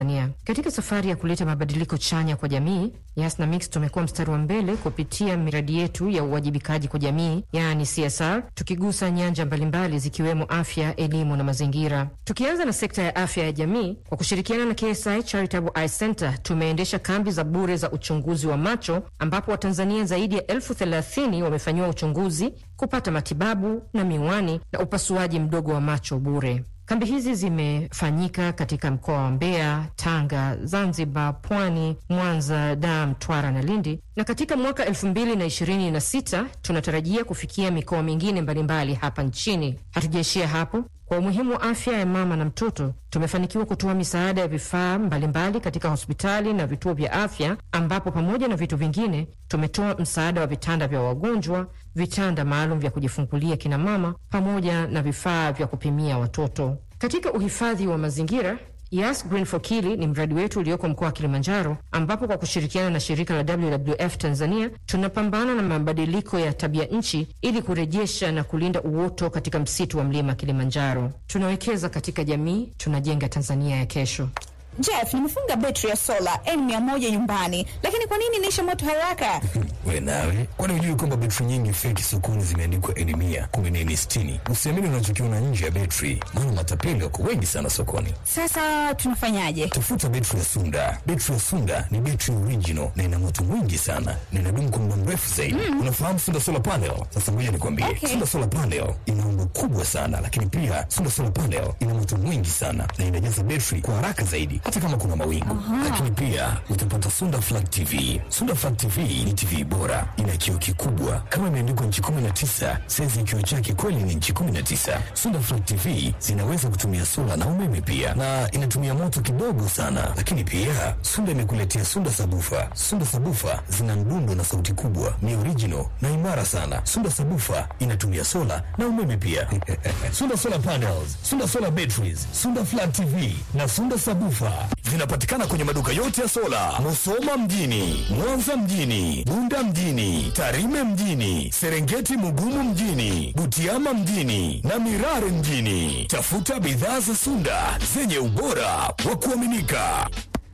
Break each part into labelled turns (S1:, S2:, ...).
S1: Tanzania. Katika safari ya kuleta mabadiliko chanya kwa jamii, Yas na Mix tumekuwa mstari wa mbele kupitia miradi yetu ya uwajibikaji kwa jamii, yaani CSR, tukigusa nyanja mbalimbali zikiwemo afya, elimu na mazingira. Tukianza na sekta ya afya ya jamii, kwa kushirikiana na KSI Charitable Eye Center tumeendesha kambi za bure za uchunguzi wa macho ambapo Watanzania zaidi ya elfu thelathini wamefanyiwa uchunguzi, kupata matibabu na miwani na upasuaji mdogo wa macho bure. Kambi hizi zimefanyika katika mkoa wa Mbeya, Tanga, Zanzibar, Pwani, Mwanza, Dar, Mtwara na Lindi, na katika mwaka elfu mbili na ishirini na sita tunatarajia kufikia mikoa mingine mbalimbali hapa nchini. Hatujaishia hapo. Kwa umuhimu wa afya ya mama na mtoto, tumefanikiwa kutoa misaada ya vifaa mbalimbali katika hospitali na vituo vya afya, ambapo pamoja na vitu vingine tumetoa msaada wa vitanda vya wagonjwa, vitanda maalum vya kujifungulia kina mama, pamoja na vifaa vya kupimia watoto. Katika uhifadhi wa mazingira Yas Green for Kili ni mradi wetu ulioko mkoa wa Kilimanjaro, ambapo kwa kushirikiana na shirika la WWF Tanzania tunapambana na mabadiliko ya tabia nchi ili kurejesha na kulinda uoto katika msitu wa mlima Kilimanjaro. Tunawekeza katika jamii, tunajenga Tanzania ya kesho.
S2: Jeff, nimefunga betri ya sola N100 nyumbani, lakini kwa nini inaisha moto haraka?
S3: We nawe, kwani hujui kwamba betri nyingi feki sokoni zimeandikwa N100, kumbe ni N60? Usiamini unachokiona nje ya betri, maana matapeli wako wengi sana sokoni.
S2: Sasa tunafanyaje?
S3: Tafuta betri ya Sunda. Betri ya Sunda ni betri original na ina moto mwingi sana na inadumu kwa muda mrefu zaidi. Unafahamu Sunda Solar Panel? Sasa ngoja nikwambie,
S2: Okay.
S3: Sunda Solar Panel ina umbo kubwa sana, lakini pia Sunda Solar Panel ina moto mwingi sana na inajaza betri kwa haraka zaidi, hata kama kuna mawingu. Lakini pia utapata Sunda Flat TV. Sunda Flat TV ni TV bora, ina kioo kikubwa kama imeandikwa nchi 19, saizi kioo chake kweli ni nchi 19. Sunda Flat TV zinaweza kutumia sola na umeme pia, na inatumia moto kidogo sana. Lakini pia Sunda imekuletea Sunda Sabufa. Sunda Sabufa zina mdundo na sauti kubwa, ni original na imara sana. Sunda Sabufa inatumia sola na umeme pia. Sunda Solar Panels, Sunda Solar Batteries, Sunda Flat TV na Sunda Sabufa zinapatikana kwenye maduka yote ya sola, Musoma mjini, Mwanza mjini, Bunda mjini, Tarime mjini, Serengeti Mugumu mjini, Butiama mjini na Mirare mjini. Tafuta bidhaa za Sunda zenye ubora wa kuaminika.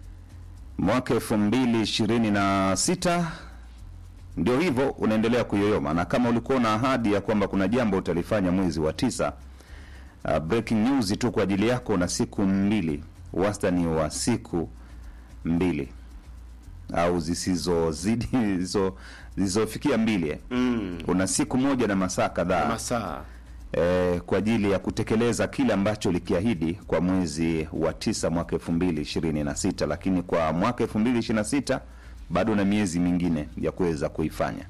S4: Mwaka elfu mbili ishirini na sita ndio hivyo unaendelea kuyoyoma, na kama ulikuwa na ahadi ya kwamba kuna jambo utalifanya mwezi wa tisa, uh, breaking news tu kwa ajili yako na siku mbili, wastani wa siku mbili au zisizozidi zisizo- zisizofikia mbili eh.
S5: Mm.
S4: Una siku moja na masaa kadhaa
S5: masaa
S4: eh, kwa ajili ya kutekeleza kile ambacho ulikiahidi kwa mwezi wa tisa mwaka elfu mbili ishirini na sita lakini kwa mwaka elfu mbili ishirini na sita bado na miezi mingine ya kuweza kuifanya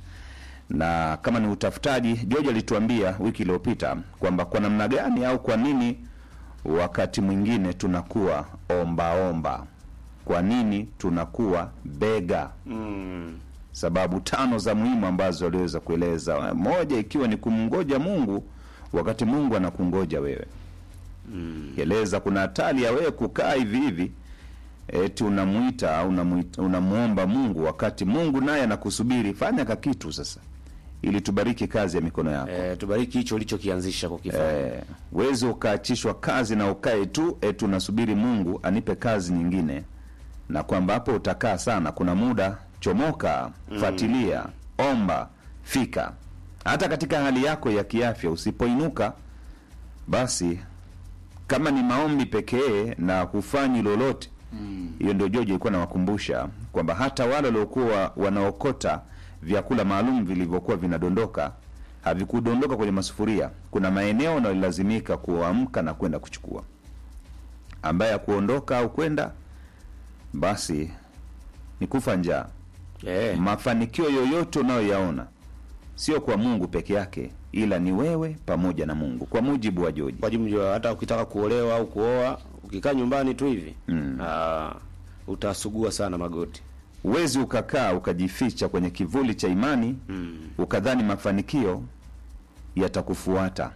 S4: na kama ni utafutaji george alituambia wiki iliyopita kwamba kwa namna gani au kwa nini wakati mwingine tunakuwa ombaomba kwa nini tunakuwa bega
S5: mm.
S4: sababu tano za muhimu ambazo aliweza kueleza moja ikiwa ni kumngoja mungu wakati mungu anakungoja wewe mm. eleza kuna hatari ya wewe kukaa hivi hivi eti unamwita au unamuita- unamwomba mungu wakati mungu naye anakusubiri fanya ka kitu sasa ili tubariki kazi ya mikono yako
S5: eh, tubariki hicho ulichokianzisha kukifanya
S4: Eh, wezi ukaachishwa kazi na ukae tu eti unasubiri mungu anipe kazi nyingine na kwamba hapo utakaa sana kuna muda chomoka fuatilia omba fika hata katika hali yako ya kiafya usipoinuka basi kama ni maombi pekee na hufanyi lolote hiyo ndio joji ilikuwa nawakumbusha kwamba hata wale waliokuwa wanaokota vyakula maalum vilivyokuwa vinadondoka havikudondoka kwenye masufuria kuna maeneo unalazimika kuamka na kwenda kuchukua ambaye akuondoka au kwenda basi ni kufa njaa
S5: eh,
S4: mafanikio yoyote unayoyaona sio kwa mungu peke yake ila ni wewe pamoja na mungu kwa mujibu wa joji
S5: kwa jumla hata ukitaka kuolewa au kuoa ukikaa nyumbani tu hivi
S4: Mm.
S5: ah, utasugua sana magoti
S4: huwezi ukakaa ukajificha kwenye kivuli cha imani
S5: mm.
S4: ukadhani mafanikio yatakufuata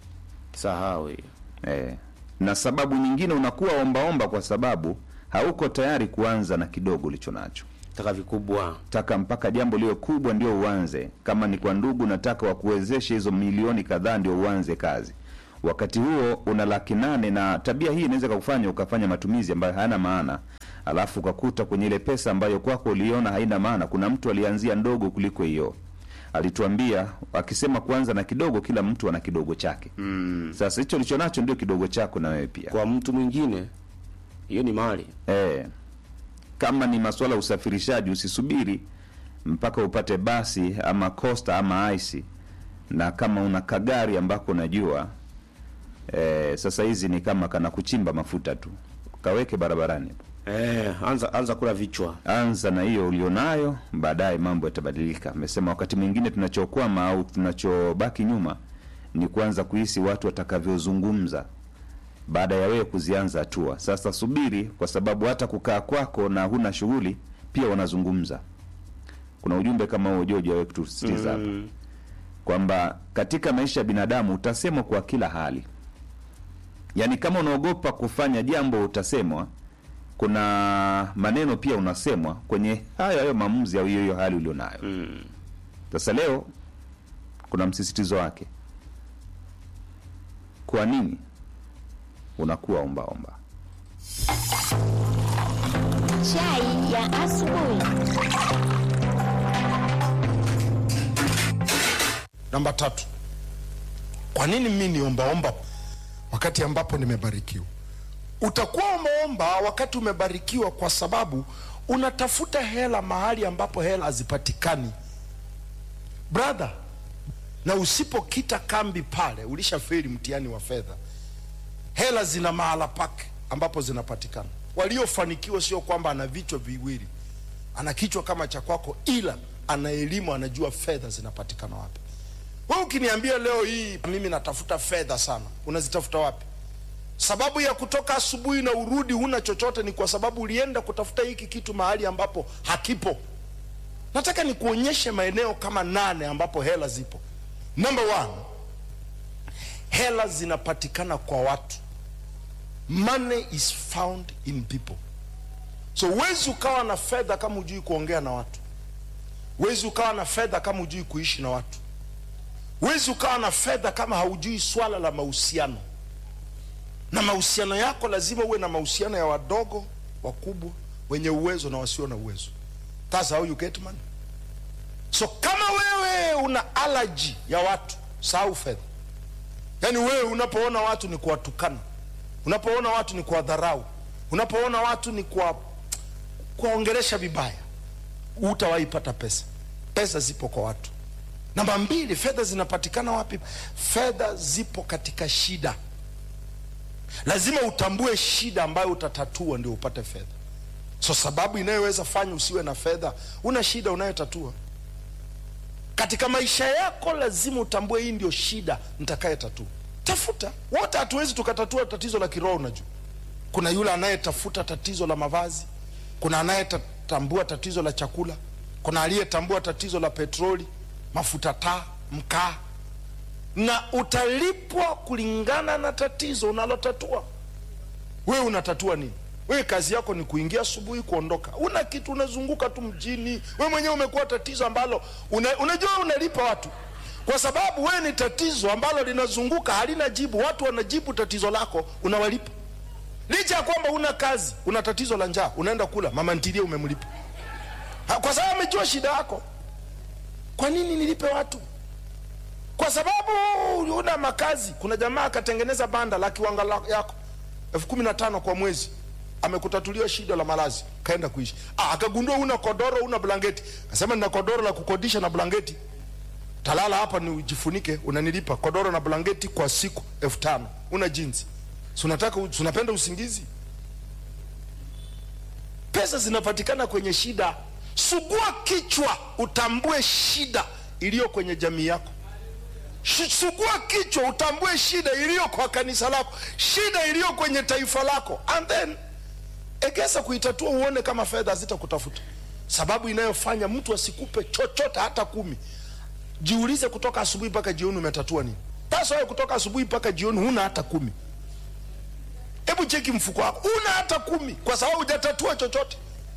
S5: sahau hiyo
S4: eh. na sababu nyingine unakuwa ombaomba kwa sababu hauko tayari kuanza na kidogo ulicho nacho
S5: taka vikubwa
S4: taka mpaka jambo liwe kubwa ndio uanze kama ni kwa ndugu nataka wakuwezeshe hizo milioni kadhaa ndio uanze kazi wakati huo una laki nane na tabia hii inaweza kakufanya ukafanya matumizi ambayo hayana maana alafu ukakuta kwenye ile pesa ambayo kwako uliona haina maana, kuna mtu alianzia ndogo kuliko hiyo. Alituambia akisema kuanza na kidogo, kila mtu ana kidogo chake.
S5: Mm.
S4: Sasa hicho ulicho nacho ndio kidogo chako na wewe pia.
S5: Kwa mtu mwingine hiyo ni mali.
S4: Eh, kama ni masuala ya usafirishaji, usisubiri mpaka upate basi ama costa ama aisi, na kama una kagari ambako unajua eh, sasa hizi ni kama kana kuchimba mafuta tu, kaweke barabarani,
S5: Eh, anza anza kula vichwa.
S4: anza na hiyo ulionayo, baadaye mambo yatabadilika. Amesema wakati mwingine tunachokwama au tunachobaki nyuma ni kuanza kuhisi watu watakavyozungumza baada ya wewe kuzianza hatua. Sasa subiri, kwa sababu hata kukaa kwako na huna shughuli pia wanazungumza. Kuna ujumbe kama huo Jojo wewe kutusisitiza hapa
S5: Mm.
S4: kwamba katika maisha ya binadamu utasemwa kwa kila hali. Yaani kama unaogopa kufanya jambo utasemwa, kuna maneno pia unasemwa kwenye hayo hayo maamuzi au hiyo hiyo hali ulionayo.
S5: Mm.
S4: Sasa leo kuna msisitizo wake. Kwa nini unakuwa ombaomba?
S6: Chai ya asubuhi.
S7: Namba tatu, kwa nini mimi niombaomba wakati ambapo nimebarikiwa? Utakuwa umeomba wakati umebarikiwa kwa sababu unatafuta hela mahali ambapo hela hazipatikani, brother, na usipokita kambi pale ulishafeli mtihani wa fedha. Hela zina mahala pake ambapo zinapatikana. Waliofanikiwa sio kwamba ana vichwa viwili, ana kichwa kama cha kwako, ila ana elimu, anajua fedha zinapatikana wapi. Wewe ukiniambia leo hii mimi natafuta fedha sana, unazitafuta wapi? Sababu ya kutoka asubuhi na urudi huna chochote ni kwa sababu ulienda kutafuta hiki kitu mahali ambapo hakipo. Nataka nikuonyeshe maeneo kama nane ambapo hela zipo. Number one, hela zinapatikana kwa watu. Money is found in people. So huwezi ukawa na fedha kama hujui kuongea na watu. Huwezi ukawa na fedha kama hujui kuishi na watu. Huwezi ukawa na fedha kama haujui swala la mahusiano, na mahusiano yako lazima uwe na mahusiano ya wadogo, wakubwa, wenye uwezo na wasio na uwezo. That's how you get money. So kama wewe una allergy ya watu, sahau fedha. Yaani wewe unapoona watu ni kuwatukana, unapoona watu ni kuwadharau, unapoona watu ni kuwa kuwaongelesha vibaya, hutawahi pata pesa. Pesa zipo kwa watu. Namba mbili, fedha zinapatikana wapi? Fedha zipo katika shida. Lazima utambue shida ambayo utatatua ndio upate fedha. So sababu inayoweza fanya usiwe na fedha, una shida unayotatua katika maisha yako. Lazima utambue hii ndio shida nitakayetatua. Tafuta. Wote hatuwezi tukatatua tatizo la kiroho. Unajua, kuna yule anayetafuta tatizo la mavazi, kuna anayetambua tatizo la chakula, kuna aliyetambua tatizo la petroli mafuta taa, mkaa, na utalipwa kulingana na tatizo unalotatua. Wewe unatatua nini? Wewe kazi yako ni kuingia asubuhi, kuondoka, una kitu, unazunguka tu mjini. Wewe mwenyewe umekuwa tatizo ambalo una, unajua unalipa watu kwa sababu wewe ni tatizo ambalo linazunguka, halina jibu. Watu wanajibu tatizo lako, unawalipa licha ya kwamba una kazi, una tatizo la njaa, unaenda kula, mama ntilie umemlipa Ha, kwa sababu amejua shida yako. Kwa nini nilipe watu? Kwa sababu una makazi. Kuna jamaa akatengeneza banda la kiwanga la- yako elfu kumi na tano kwa mwezi, amekutatulia shida la malazi, kaenda kuishi. Ah, akagundua una kodoro, una blanketi, akasema nina kodoro la kukodisha na blanketi, talala hapa ni ujifunike, unanilipa kodoro na blanketi kwa siku elfu tano. Una jinsi, si unataka, si unapenda usingizi? Pesa zinapatikana kwenye shida. Sugua kichwa, utambue shida iliyo kwenye jamii yako. Sh- Sugua kichwa, utambue shida iliyo kwa kanisa lako, shida iliyo kwenye taifa lako, and then egesa kuitatua, uone kama fedha hazitakutafuta. Sababu inayofanya mtu asikupe chochote hata kumi, jiulize, kutoka asubuhi mpaka jioni umetatua nini? Sasa wewe kutoka asubuhi mpaka jioni huna hata kumi. Hebu cheki mfuko wako, una hata kumi, kwa sababu hujatatua chochote.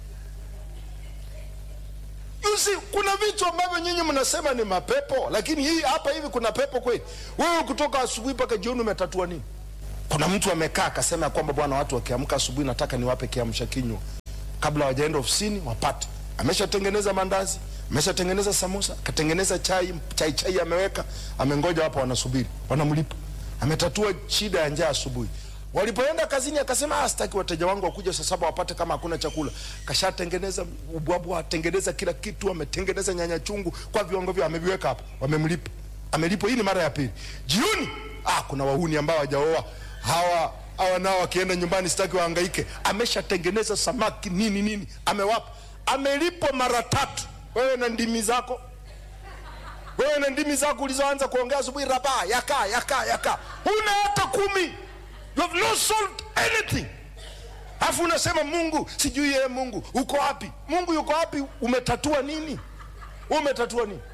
S7: You see, kuna vitu ambavyo nyinyi mnasema ni mapepo, lakini hii hapa hivi kuna pepo kweli? Wewe kutoka asubuhi mpaka jioni umetatua nini? Kuna mtu amekaa akasema ya kwamba bwana, watu wakiamka asubuhi nataka niwape kiamsha kinywa, kabla hawajaenda ofisini wapate. Ameshatengeneza mandazi, ameshatengeneza samosa, katengeneza chai, chai chai ameweka, amengoja hapo, wanasubiri, wanamlipa. Ametatua shida ya njaa asubuhi. Walipoenda kazini akasema, ah, sitaki wateja wangu wakuja saa saba wapate kama hakuna chakula. Kashatengeneza ubwabwa, atengeneza kila kitu, ametengeneza nyanya chungu kwa viwango vyao, ameviweka hapo, wamemlipa, amelipwa. Hii ni mara ya pili. Jioni ah, kuna wahuni ambao hawajaoa hawa hawa nao wakienda nyumbani sitaki wahangaike. Ameshatengeneza samaki nini nini, amewapa, amelipwa mara tatu. Wewe na ndimi zako, wewe na ndimi zako ulizoanza kuongea asubuhi, raba yaka yaka yaka, huna hata kumi. You have not solved anything. Alafu unasema Mungu sijui yeye, Mungu uko wapi? Mungu yuko wapi? Umetatua nini? Umetatua nini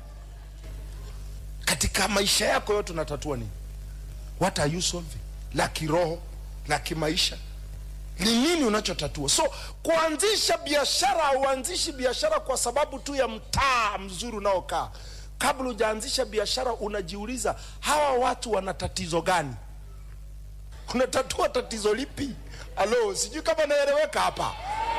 S7: katika maisha yako yote? Unatatua nini? What are you solving? La kiroho, la kimaisha, ni nini unachotatua? So kuanzisha biashara, hauanzishi biashara kwa sababu tu ya mtaa mzuri unaokaa. Kabla hujaanzisha biashara, unajiuliza hawa watu wana tatizo gani? Unatatua tatizo lipi? Alo, sijui kama naeleweka hapa.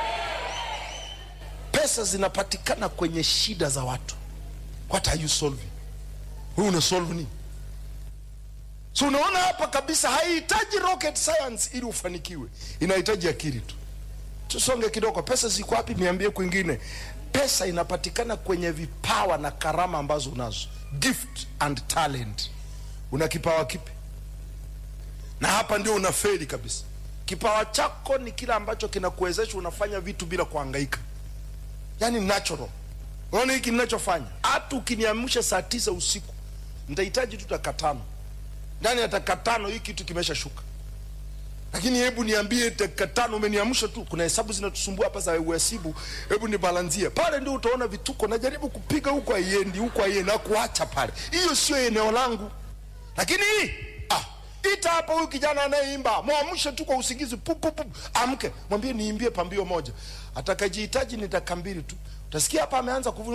S7: Pesa zinapatikana kwenye shida za watu. What are you solving? Wewe una solve nini? So unaona hapa kabisa, haihitaji rocket science ili ufanikiwe, inahitaji akili tu. Tusonge kidogo. Pesa ziko wapi? Niambie kwingine. Pesa inapatikana kwenye vipawa na karama ambazo unazo, gift and talent. Una kipawa kipi? Na hapa ndio unafeli kabisa. Kipawa chako ni kile ambacho kinakuwezesha unafanya vitu bila kuhangaika, yani natural. Unaona hiki ninachofanya, hata ukiniamsha saa tisa usiku nitahitaji tu dakika tano ndani ya dakika tano hii kitu kimeshashuka. Lakini hebu niambie, dakika tano umeniamsha tu, kuna hesabu zinatusumbua hapa za uhasibu, hebu nibalanzie pale, ndio utaona vituko. Najaribu kupiga huko, haiendi huko, haiendi na kuacha pale. Hiyo sio eneo langu. Lakini hii ah, ita hapa huyu kijana anayeimba, mwamshe tu kwa usingizi, pup pup pup, amke, mwambie niimbie pambio moja, atakajihitaji ni dakika mbili tu, utasikia hapa ameanza kuvu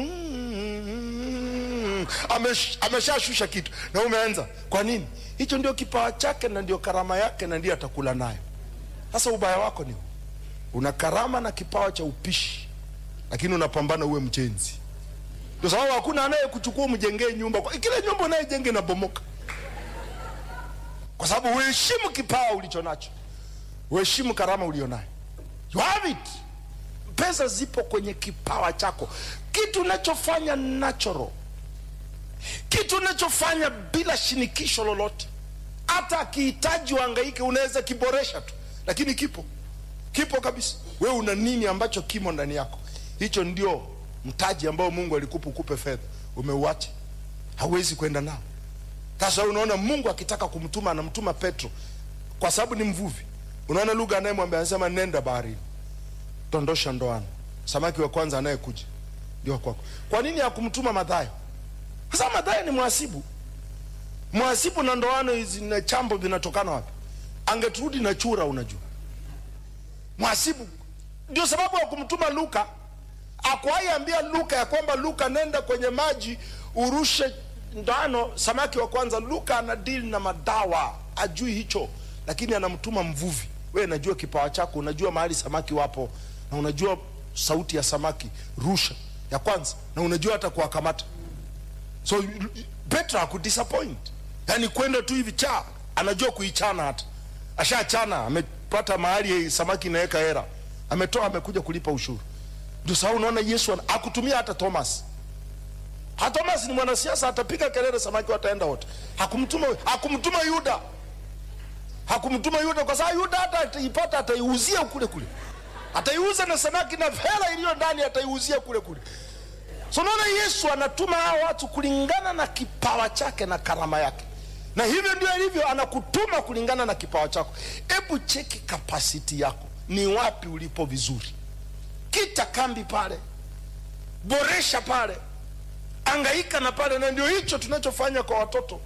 S7: Amesh, ameshashusha kitu na umeanza. Kwa nini? Hicho ndio kipawa chake na ndio karama yake na ndio atakula nayo. Sasa ubaya wako ni una karama na kipawa cha upishi, lakini unapambana uwe mjenzi. Ndio sababu hakuna anayekuchukua umjengee nyumba, kwa kile nyumba unayejenge na bomoka, kwa sababu uheshimu kipawa ulicho nacho, uheshimu karama ulionayo. You have it. Pesa zipo kwenye kipawa chako, kitu unachofanya natural kitu unachofanya bila shinikisho lolote. Hata akihitaji uhangaike, unaweza kiboresha tu, lakini kipo kipo kabisa. We una nini ambacho kimo ndani yako? Hicho ndio mtaji ambao Mungu alikupa ukupe fedha, umeuacha, hauwezi kwenda nao. Sasa unaona, Mungu akitaka kumtuma anamtuma Petro kwa sababu ni mvuvi. Unaona lugha anayemwambia anasema, nenda baharini, tondosha ndoano, samaki wa kwanza anayekuja ndio kwako. Kwa nini hakumtuma Mathayo? Sasa Mathayo ni mhasibu. Mhasibu na ndoano hizi na chambo vinatokana wapi? Angeturudi na chura, unajua. Mhasibu ndio sababu ya kumtuma Luka. Akuwahi ambia Luka ya kwamba Luka, nenda kwenye maji urushe ndoano samaki wa kwanza. Luka ana deal na madawa, ajui hicho, lakini anamtuma mvuvi. We najua kipawa chako, unajua mahali samaki wapo na unajua sauti ya samaki, rusha ya kwanza, na unajua hata kuwakamata So Petro hakudisappoint, yaani kwenda tu hivi cha anajua kuichana, hata ashachana, amepata mahali samaki inaweka hera, ametoa, amekuja kulipa ushuru. Ndio sababu unaona Yesu hakutumia hata Thomas. Hata Thomas ni mwanasiasa, atapiga kelele, samaki wataenda wote. Hakumtuma, hakumtuma Yuda, hakumtuma Yuda kwa sababu Yuda hata ataipata, ataiuzia kule kule, ataiuza na samaki na hela iliyo ndani ataiuzia kule kule. So naona Yesu anatuma hao watu kulingana na kipawa chake na karama yake, na hivyo ndio ilivyo, anakutuma kulingana na kipawa chako. Hebu cheki kapasiti yako, ni wapi ulipo vizuri, kita kambi pale, boresha pale, angaika na pale, na ndio hicho tunachofanya kwa watoto.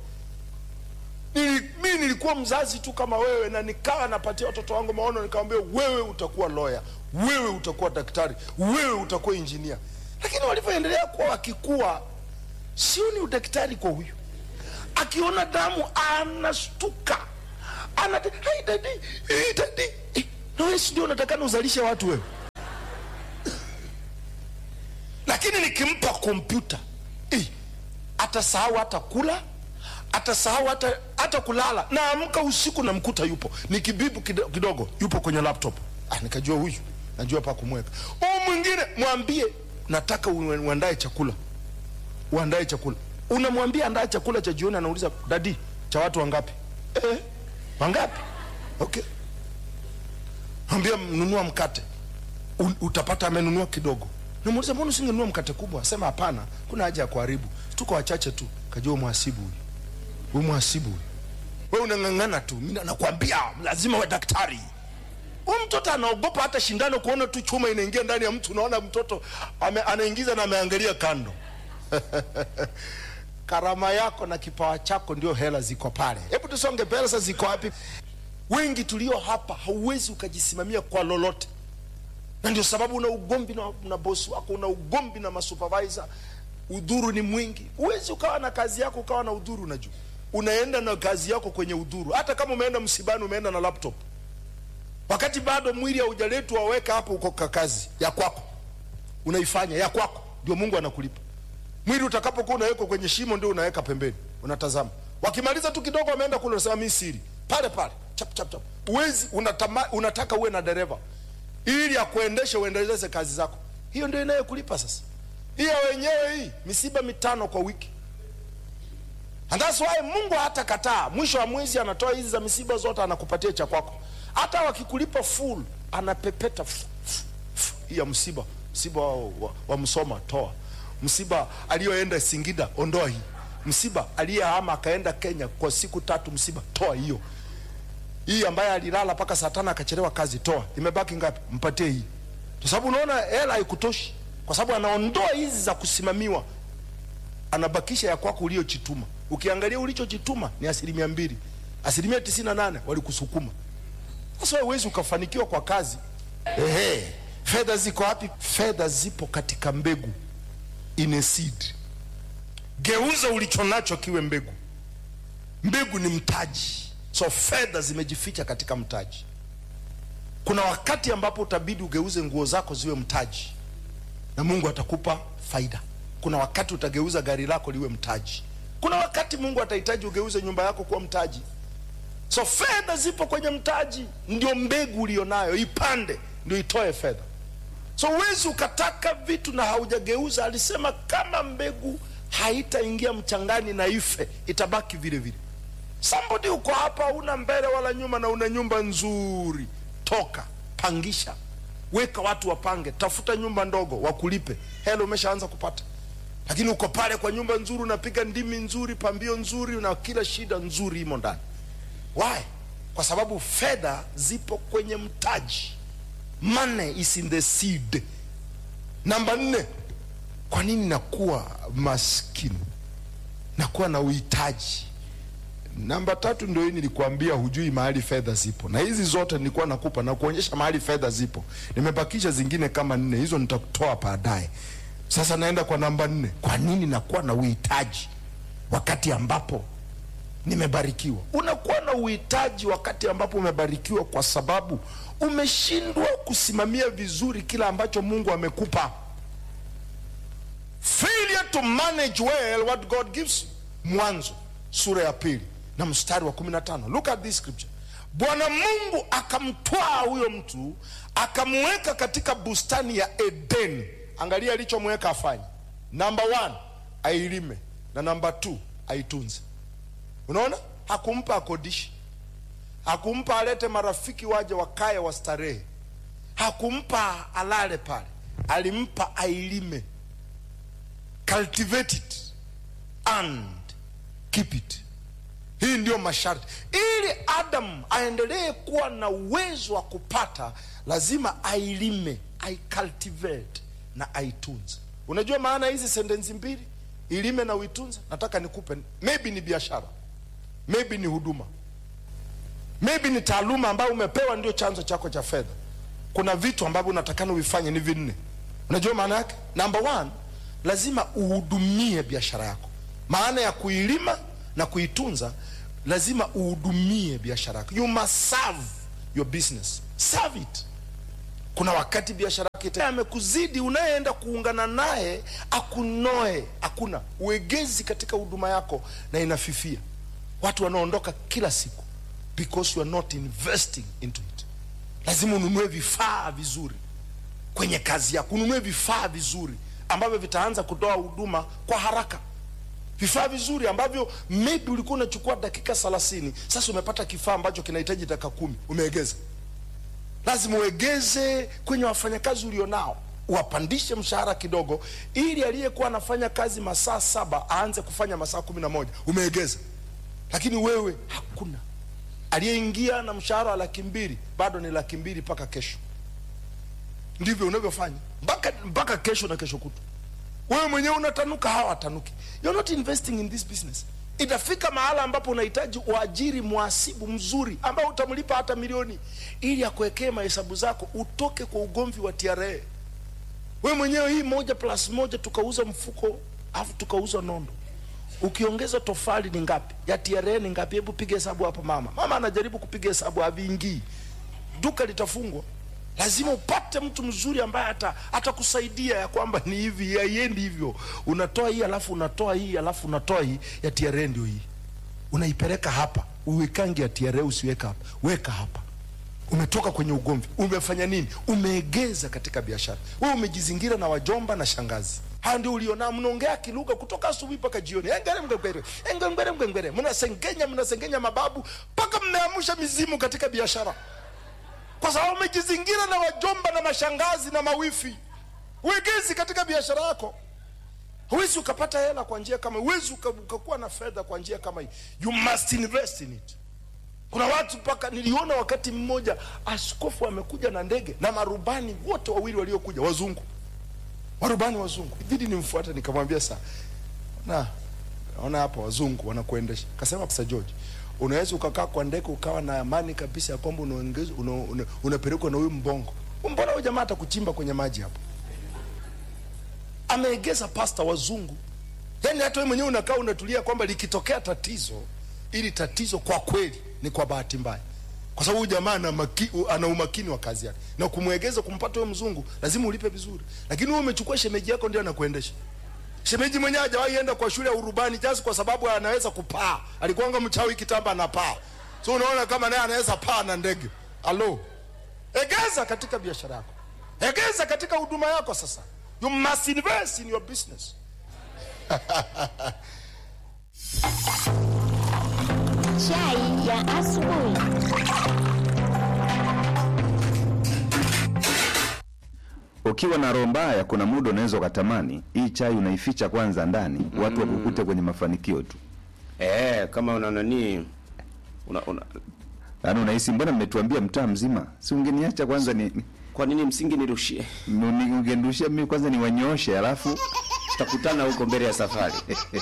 S7: Nili, mimi nilikuwa mzazi tu kama wewe, na nikawa napatia watoto wangu maono, nikamwambia wewe utakuwa lawyer, wewe utakuwa daktari, wewe utakuwa injinia lakini walivyoendelea kuwa wakikuwa, sioni udaktari kwa huyu. Akiona damu anastuka, ana dadi dadi, na wewe si ndio unatakana uzalishe watu wewe? kompyuta eh, atasahau hata kula atasahau hata hata kulala na amka usiku na mkuta yupo ni kibibu kido- kidogo yupo kwenye laptop ah, nikajua huyu najua pa kumweka huu mwingine mwambie nataka ue- uandae chakula uandae chakula unamwambia andaa chakula cha jioni anauliza dadi cha watu wangapi eh, wangapi okay mwambia nunua mkate U- utapata amenunua kidogo namuuliza mbona usingenunua mkate kubwa asema hapana kuna haja ya kuharibu tuko wachache tu kajua mhasibu huyu huyu mhasibu huyu we unang'ang'ana tu mi nakwambia lazima we daktari huyu mtoto anaogopa hata shindano kuona tu chuma inaingia ndani ya mtu unaona mtoto ame, anaingiza na ameangalia kando karama yako na kipawa chako ndio hela ziko pale hebu tusonge pesa ziko wapi wengi tulio hapa hauwezi ukajisimamia kwa lolote na ndio sababu una ugombi na, na bosi wako una ugombi na masupervisor udhuru ni mwingi huwezi ukawa na kazi yako ukawa na udhuru unajua unaenda na kazi yako kwenye udhuru hata kama umeenda msibani umeenda na laptop wakati bado mwili haujaletwa waweka hapo uko ka kazi ya kwako unaifanya ya kwako ndio mungu anakulipa mwili utakapokuwa unawekwa kwenye shimo ndio unaweka pembeni unatazama wakimaliza tu kidogo wameenda kule unasema mi siri pale pale chap chap chap uwezi unatama, unataka uwe na dereva ili akuendeshe uendeleze kazi zako hiyo ndio inayokulipa sasa hiyo wenyewe hii misiba mitano kwa wiki and that's why mungu hata kataa mwisho wa mwezi anatoa hizi za misiba zote anakupatia cha kwako hata wakikulipa full anapepeta fu- fu- fu- hii ya msiba msiba wa, wa, wa msoma toa msiba aliyoenda singida ondoa hii msiba aliyehama akaenda kenya kwa siku tatu msiba toa hiyo hii ambaye alilala mpaka saa tano akachelewa kazi toa imebaki ngapi mpatie hii kwa sababu unaona hela haikutoshi kwa sababu anaondoa hizi za kusimamiwa anabakisha ya kwako uliochituma ukiangalia ulichochituma ni asilimia mbili asilimia tisini na nane walikusukuma sasa wewe huwezi ukafanikiwa kwa kazi ehe fedha ziko wapi fedha zipo katika mbegu in a seed geuza ulicho nacho kiwe mbegu mbegu ni mtaji so fedha zimejificha katika mtaji kuna wakati ambapo utabidi ugeuze nguo zako ziwe mtaji na mungu atakupa faida kuna wakati utageuza gari lako liwe mtaji kuna wakati mungu atahitaji ugeuze nyumba yako kuwa mtaji so fedha zipo kwenye mtaji ndio mbegu ulionayo ipande ndio itoe fedha so huwezi ukataka vitu na haujageuza alisema kama mbegu haitaingia mchangani na ife itabaki vile vile somebody uko hapa una mbele wala nyuma na una nyumba nzuri toka pangisha weka watu wapange tafuta nyumba ndogo wakulipe hela umeshaanza kupata lakini uko pale kwa nyumba nzuri unapiga ndimi nzuri pambio nzuri na kila shida nzuri imo ndani why kwa sababu fedha zipo kwenye mtaji money is in the seed namba nne kwa nini nakuwa maskini nakuwa na uhitaji namba tatu ndio hii nilikuambia hujui mahali fedha zipo na hizi zote nilikuwa nakupa na kuonyesha mahali fedha zipo nimebakisha zingine kama nne hizo nitakutoa baadaye sasa naenda kwa namba nne kwa nini nakuwa na uhitaji wakati ambapo nimebarikiwa unakuwa na uhitaji wakati ambapo umebarikiwa kwa sababu umeshindwa kusimamia vizuri kila ambacho mungu amekupa failure to manage well what god gives you mwanzo sura ya pili na mstari wa 15 look at this scripture bwana mungu akamtwaa huyo mtu akamuweka katika bustani ya eden angalia alichomweka afanye namba one ailime na namba two aitunze unaona hakumpa akodishi hakumpa alete marafiki waje wakae wastarehe hakumpa alale pale alimpa ailime cultivate it and keep it hii ndio masharti ili adam aendelee kuwa na uwezo wa kupata lazima ailime aicultivate na aitunze unajua maana hizi sentensi mbili ilime na uitunze nataka nikupe maybe ni biashara maybe ni huduma maybe ni taaluma ambayo umepewa ndio chanzo chako cha fedha kuna vitu ambavyo unatakana uvifanye ni vinne unajua maana yake number one lazima uhudumie biashara yako maana ya kuilima na kuitunza lazima uhudumie biashara yako you must serve your business serve it kuna wakati biashara yake ita- amekuzidi unayeenda kuungana naye akunoe hakuna uegezi katika huduma yako na inafifia watu wanaondoka kila siku because you are not investing into it lazima ununue vifaa vizuri kwenye kazi yako ununue vifaa vizuri ambavyo vitaanza kutoa huduma kwa haraka vifaa vizuri ambavyo maybe ulikuwa unachukua dakika 30 sasa umepata kifaa ambacho kinahitaji dakika kumi umeegeza lazima uegeze kwenye wafanyakazi ulionao uwapandishe mshahara kidogo ili aliyekuwa anafanya kazi masaa saba aanze kufanya masaa kumi na moja umeegeza lakini wewe hakuna aliyeingia na mshahara wa laki mbili bado ni laki mbili mpaka kesho ndivyo unavyofanya mpaka mpaka kesho na kesho kutu wewe mwenyewe unatanuka hawa watanuki you're not investing in this business itafika mahala ambapo unahitaji uajiri mwasibu mzuri ambao utamlipa hata milioni ili akuwekee mahesabu zako utoke kwa ugomvi wa TRA wewe mwenyewe hii moja plus moja tukauza mfuko alafu tukauza nondo ukiongeza tofali ni ngapi ya TRA ni ngapi hebu piga hesabu hapo mama mama anajaribu kupiga hesabu haviingii duka litafungwa lazima upate mtu mzuri ambaye ata atakusaidia ya kwamba ni hivi haiendi hivyo unatoa hii alafu unatoa hii alafu unatoa hii ya TRA ndio hii unaipeleka hapa uwekangi ya TRA usiweka hapa weka hapa umetoka kwenye ugomvi umefanya nini umeegeza katika biashara wewe umejizingira na wajomba na shangazi haya ndio ulionao mnaongea kilugha kutoka asubuhi mpaka jioni engere mgengere engere mgengere mnasengenya mnasengenya mababu mpaka mmeamsha mizimu katika biashara kwa sababu umejizingira na wajomba na mashangazi na mawifi uegezi katika biashara yako huwezi ukapata hela kwa njia kama huwezi uka- ukakuwa na fedha kwa njia kama hii you must invest in it kuna watu mpaka niliona wakati mmoja askofu amekuja na ndege na marubani wote wawili waliokuja wazungu marubani wazungu ibidi nimfuate nikamwambia saa na naona hapa wazungu wanakuendesha kasema Pastor George unaweza ukakaa kwa ndege ukawa na amani kabisa ya kwamba unaongezwa una, una, unapelekwa na huyu mbongo mbona huyu jamaa atakuchimba kwenye maji hapo ameegeza pasta wazungu yaani hata wewe mwenyewe unakaa unatulia kwamba likitokea tatizo ili tatizo kwa kweli ni kwa bahati mbaya kwa sababu huyu jamaa ana, maki, ana umakini wa kazi yake na kumwegeza kumpata huyo mzungu lazima ulipe vizuri lakini wewe umechukua shemeji yako ndio anakuendesha shemeji mwenyewe hajawahi enda kwa shule ya urubani just kwa sababu anaweza kupaa alikuwanga mchawi kitamba anapaa so unaona kama naye anaweza paa na ndege alo egeza katika biashara yako egeza katika huduma yako sasa you must invest in your business
S6: Chai ya asubuhi.
S4: ukiwa na roho mbaya kuna muda unaweza ukatamani hii chai unaificha kwanza ndani watu wakukute kwenye mafanikio tu
S5: eh, kama una nani una, una,
S4: yaani unahisi mbona mmetuambia mtaa mzima si ungeniacha kwanza ni ni-
S5: kwa nini msingi nirushie
S4: ni- ungenirushia mimi kwanza niwanyooshe alafu
S5: tutakutana huko mbele ya safari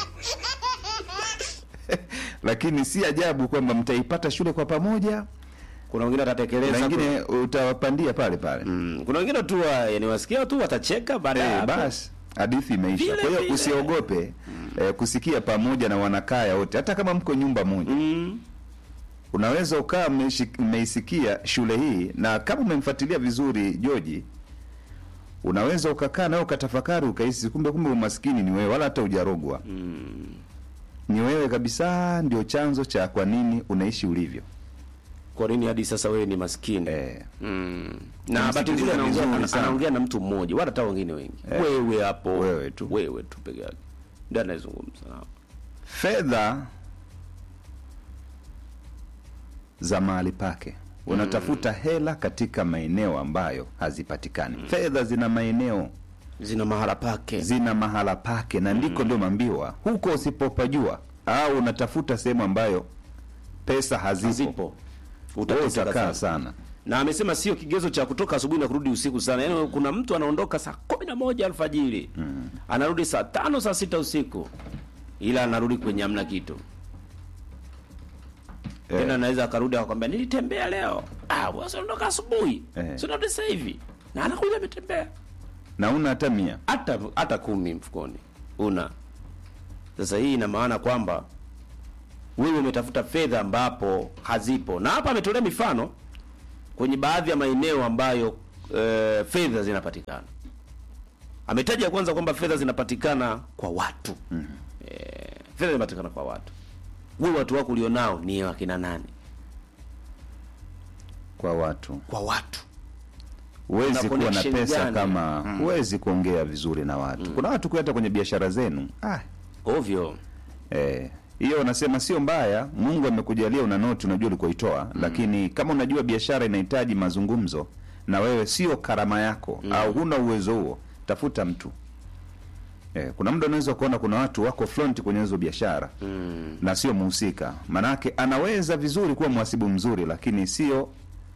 S4: lakini si ajabu kwamba mtaipata shule kwa pamoja
S5: kuna wengine
S4: na
S5: watatekeleza
S4: wengine utawapandia pale pale
S5: mm, kuna wengine tu wa- yani wasikia tu watacheka baada ya
S4: Eh,
S5: hapo.
S4: basi hadithi imeisha
S5: Vile
S4: kwa hiyo
S5: vile.
S4: usiogope eh, kusikia pamoja na wanakaya wote hata kama mko nyumba moja
S5: mm,
S4: unaweza ukawa mmeishi- mmeisikia shule hii na kama umemfuatilia vizuri joji unaweza ukakaa nawe ukatafakari ukahisi kumbe kumbe umaskini ni wewe wala hata ujarogwa ni wewe kabisa ndio chanzo cha kwa nini unaishi ulivyo
S5: kwa nini hadi sasa wewe ni maskini
S4: eh,
S5: mm. na bahati nzuri
S4: Umsikiliza
S5: anaongea
S4: vizuri
S5: ana-
S4: sana.
S5: anaongea na mtu mmoja wala hata wengine wengi
S4: Eh.
S5: wewe hapo
S4: Wewe tu.
S5: wewe tu peke yake ndio anayezungumza nao
S4: fedha za mahali pake unatafuta hela katika maeneo ambayo hazipatikani fedha zina maeneo
S5: zina mahala pake
S4: zina mahala pake na ndiko ndio mambiwa huko usipopajua au unatafuta sehemu ambayo pesa hazipo,
S5: zipo
S4: wewe
S5: utateseka
S4: utakaa
S5: sana.
S4: sana
S5: na amesema sio kigezo cha kutoka asubuhi na kurudi usiku sana yaani kuna mtu anaondoka saa kumi na moja alfajiri mm. anarudi saa tano saa sita usiku ila anarudi kwenye amna kitu
S4: Eh.
S5: tena anaweza akarudi akakwambia nilitembea leo ah wewe unaondoka asubuhi
S4: Eh.
S5: si unarudi sasa hivi na anakuja ametembea
S4: na una hata mia
S5: hata hata kumi mfukoni una sasa hii ina maana kwamba wewe umetafuta fedha ambapo hazipo na hapa ametolea mifano kwenye baadhi ya maeneo ambayo eh, fedha zinapatikana. Ametaja kwanza kwamba fedha zinapatikana kwa watu mm. eh, fedha zinapatikana kwa watu. Wewe watu wako ulionao ni wakina nani?
S4: kwa watu
S5: Kwa watu
S4: huwezi
S5: Una
S4: kuwa na
S5: connection
S4: pesa
S5: gani?
S4: kama huwezi kuongea vizuri na watu kuna watu hata kwenye biashara zenu ah,
S5: ovyo.
S4: eh, hiyo wanasema sio mbaya mungu amekujalia una noti unajua ulikoitoa lakini kama unajua biashara inahitaji mazungumzo na wewe sio karama yako au huna uwezo huo tafuta mtu eh, kuna muda unaweza kuona kuna watu wako front kwenye hizo biashara mm. na sio muhusika manake anaweza vizuri kuwa mhasibu mzuri lakini sio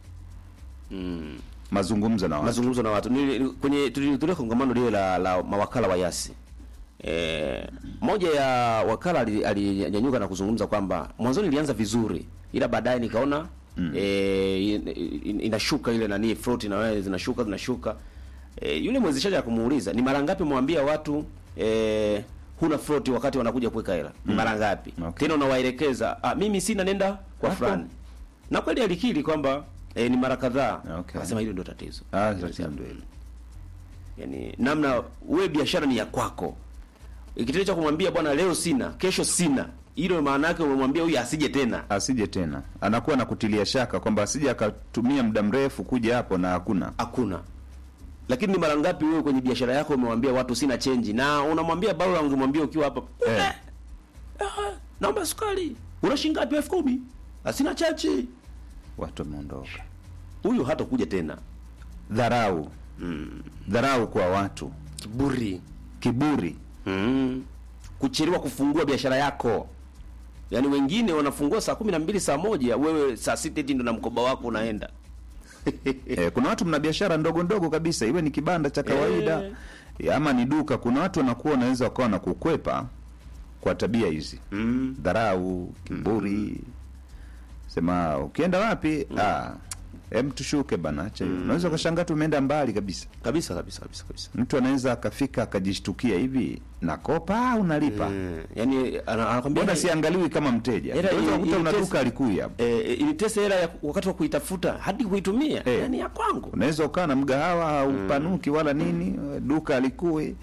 S5: Mm.
S4: mazungumzo na watu
S5: mazungumzo na watu Nili- kwenye tulihudhuria kongamano lile la, la mawakala wa yasi e, moja ya wakala ali- alinyanyuka na kuzungumza kwamba mwanzoni ilianza vizuri ila baadaye nikaona mm. e, in, in, inashuka ile nani float na wewe zinashuka zinashuka e, yule mwezeshaji akumuuliza ni mara ngapi mwambia watu e, huna float wakati wanakuja kuweka hela ni mara ngapi
S4: Okay.
S5: tena unawaelekeza ah, mimi sina nenda kwa
S4: Hapo.
S5: fulani na kweli alikiri kwamba e, ni mara kadhaa
S4: Okay.
S5: akasema hilo ndio tatizo
S4: Ah, tatizo ndio hilo.
S5: yani namna wewe biashara ni ya kwako kitendo cha kumwambia bwana leo sina kesho sina hilo maana yake umemwambia huyu asije tena
S4: asije tena anakuwa na kutilia shaka kwamba asije akatumia muda mrefu kuja hapo na hakuna
S5: hakuna lakini ni mara ngapi wewe kwenye biashara yako umewambia watu sina chenji na unamwambia bado ungemwambia ukiwa hapa
S4: Eh.
S5: "Ah, naomba sukari una shilingi ngapi elfu kumi asina chachi
S4: watu wameondoka
S5: huyu hata kuja tena
S4: dharau dharau kwa watu
S5: kiburi
S4: kiburi
S5: mm. kuchelewa kufungua biashara yako yaani wengine wanafungua saa kumi na mbili saa moja wewe saa sita eti ndo na mkoba wako unaenda
S4: eh, kuna watu mna biashara ndogo ndogo kabisa iwe ni kibanda cha kawaida eh. ama ni duka kuna watu wanakuwa wanaweza wakawa na kukwepa kwa tabia hizi
S5: mm.
S4: dharau kiburi sema ukienda wapi ah, em tushuke bana acha hiyo unaweza ukashangaa tu umeenda mbali kabisa
S5: kabisa kabisa kabisa kabisa
S4: mtu anaweza akafika akajishtukia hivi nakopa au nalipa
S5: mm. yaani ana- anakwambia
S4: mbona
S5: "Hey,
S4: siangaliwi kama mteja
S5: Hela
S4: unaweza
S5: ili-
S4: kukuta una
S5: ili
S4: duka
S5: test-
S4: alikui hapo
S5: eh, ilitesa hela ya wakati wa kuitafuta hadi kuitumia
S4: Eh.
S5: yaani ya kwangu
S4: unaweza ukaa na mgahawa haupanuki wala nini duka alikui